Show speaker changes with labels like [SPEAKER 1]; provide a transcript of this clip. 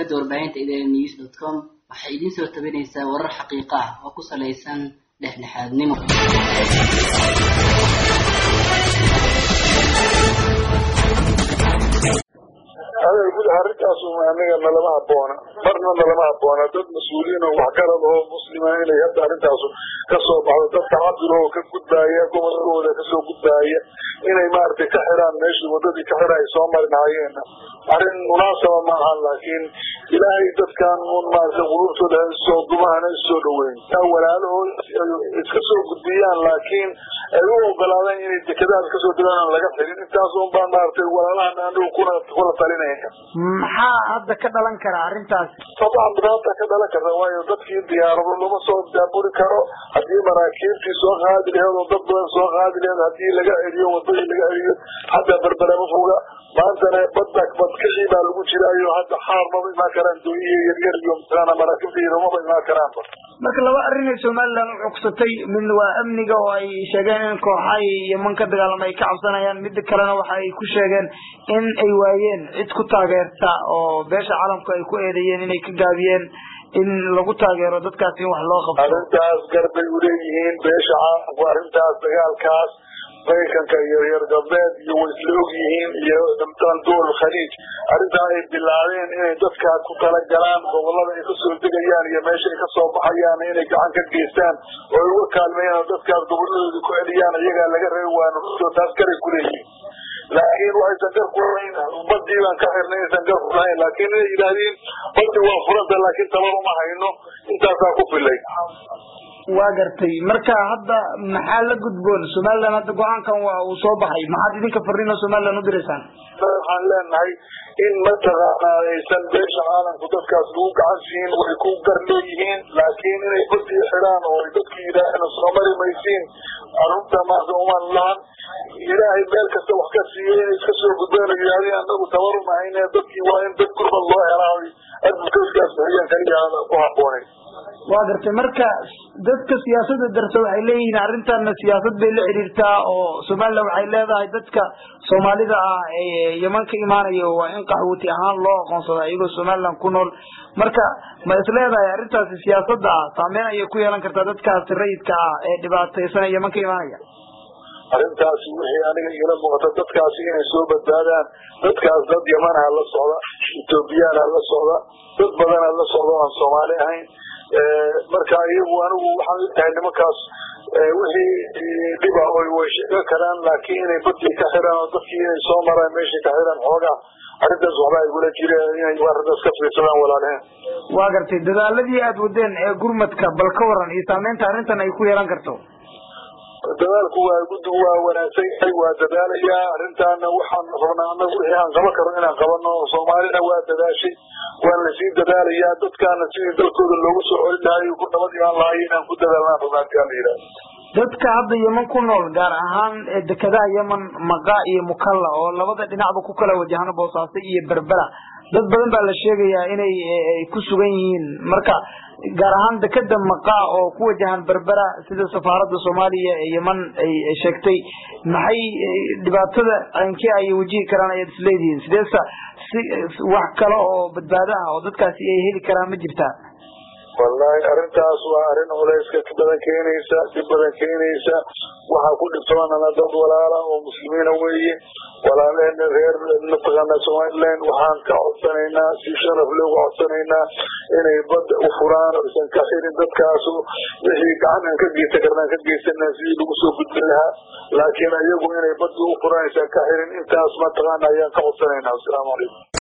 [SPEAKER 1] shabakada warbaahinta idn news dot com waxay idiin soo tabinaysaa warar xaqiiqo ah oo ku salaysan dhexdhexaadnimo
[SPEAKER 2] adeer gud arrintaas aniga nalama haboona marna nalama haboona dad mas-uuliyiin oo waxgarad oo muslima inay hadda arrintaas kasoo baxdo dadka cabdil oo ka gudbaaya gobolkooda kasoo gudbaaya inay maaragtay ka xiraan meeshii wadadii ka xira ay soo mari lahaayeen arrin munaasaba maaha laakiin ilaahay dadkan un maaragtay qulubtooda soo dumahana isoo dhaweyn walaalahood iska soo gudbiyaan laakiin ay u ogolaadaan inay dekedaas kasoo degaan laga xirin intaas un baan maaragtay walaalahan anigu kuna kula talinaya
[SPEAKER 3] maxaa hadda ka dhalan kara arrintaas
[SPEAKER 2] طبعا dhibaata ka dhalan karta waayo dadkii diyaarado lama soo daaburi karo haddii maraakiibtii soo qaadi laheed oo dad badan soo qaadi laheed hadii laga celiyo wadadii laga celiyo hadda berberama foga maantana badda badkixii baa lagu jiraayo hadda xaar maba imaan karaan dooyihi yaryar iyo mataqaana maraakiibta yaro maba imaan karaanba
[SPEAKER 3] marka laba arrin ay somaliland u cugsatay midna waa amniga oo ay sheegeen in kooxaha yeman ka dagaalama ay ka cabsanayaan midda kalena waxa ay ku sheegeen in ay waayeen cid ku taageerta oo beesha caalamku ay ku eedeeyeen inay ka gaabiyeen in lagu taageero dadkaas in wax loo qabto
[SPEAKER 2] arrintaas garbay uleeyihiin beesha caalamku arrintaas dagaalkaas maraykanka iyo reer galbeed iyo way isla og yihiin iyo dhamtaan dowal khaliij arrintaa ay bilaabeen inay dadkaas ku talagalaan gobolada ay kasoo degayaan iyo meesha ay kasoo baxayaan inay gacan ka geystaan oo ay uga kaalmeeyaan oo dadkaas goboladooda ku celiyaan iyagaa laga reebi waana ruso taas garay kuleeyihiin laakiin waxaysan gar ku lahayn badii baan ka xirnay aysan gar ku lahayn laakiin inay yidhaahdeen badii waa furanta laakiin tabar uma hayno intaasaa ku filay
[SPEAKER 3] waa gartay marka hadda maxaa la gudboon somaliland hadda go-aankan waa uu soo baxay maxaad idinka fariin oo somaliland u diraysaan
[SPEAKER 2] waxaan leenahay in mataqaana aysan beesha caalamku dadkaas lagu gacan siin way ku gar leeyihiin laakiin inay badii xidhaan oo ay dadki yidhaaheen soo mari maysiin arunta maarta umaan lahan ilaahay meel kasta wax ka siiyey inay iska soo gudbeen oo yidhahdeen anagu tabaruma hayne dadkii waa in dad gurmad loo helaa advocatekaas bixiyaan kaliya ku haboonay
[SPEAKER 3] waa gartay marka dadka siyaasadda darsa waxay leeyihiin arrintanna siyaasad bay la xiriirtaa oo somaliland waxay leedahay dadka soomaalida ah ee yeman ka imaanayo waa in qaxwooti ahaan loo aqoonsada iyagoo somaliland ku nool marka ma is leedahay arrintaasi siyaasadda ah saameyn ayay ku yeelan kartaa dadkaasi rayidka ah ee dhibaataysan ee yeman ka imaanaya
[SPEAKER 2] arrintaasi wixii aniga igala muuqata dadkaasi inay soo badbaadaan dadkaas dad yamanaha la socda ethoobiyaana la socda dad badana la socda o aan soomaali ahayn marka iyagu anigu waxaan tahay nimankaas wixii dhiba oy way sheegan karaan laakiin inay badii ka xiraan oo dadkii inay soo maraan meeshay ka xiraan xoogaa arrintaas waxba igula jira inay arrintaas ka fiirsadaan walaalaheen
[SPEAKER 3] waa gartay dadaaladii aada wadeen ee gurmadka bal ka waran iyo saameynta arrintan ay ku yeelan karto
[SPEAKER 2] dadaalku waa guddigu waa wanaagsan yahay waa dadaalayaa arrintaana waxaan rabnaa anagu wixii aan qaban karno inaan qabano soomaalina waa dadaashay waan lasii dadaalayaa dadkaana sidii dalkooda loogu soo celin lahay ku nabad imaan lahay inaan ku dadaalnaan rabnaa hadii aan la yidhahdo
[SPEAKER 3] dadka hadda yeman ku nool gaar ahaan dekedaha yeman maqa iyo mukalla oo labada dhinacba ku kala wajahano boosaaso iyo berbera dad badan baa la sheegayaa inay ku sugan yihiin marka gaar ahaan dekeda maqa oo ku wajahan berbera sida safaaradda soomaaliya ee yeman ay sheegtay maxay dhibaatada caynkee ayay wajihi karaan ayaad isleedihiin sideesa si wax kale oo badbaado ah oo dadkaasi ay heli karaan ma jirtaa
[SPEAKER 2] wallahi arrintaas waa arrin culeyska badan keenaysa dib badan keenaysa waxaa ku dhibtoonana dad walaala oo muslimiina weeye walaalahena reer mataqaana somaliland waxaan ka codsanaynaa si sharaf looga codsanaynaa inay badda u furaan oysan ka xirin dadkaasu wixii gacan aan ka geysan karnaan ka geysana sidii lagu soo gudbin lahaa laakiin iyagu inay badda u furaan aysan ka xirin intaas mataqaana ayaan ka codsanaynaa asalaamu calaykum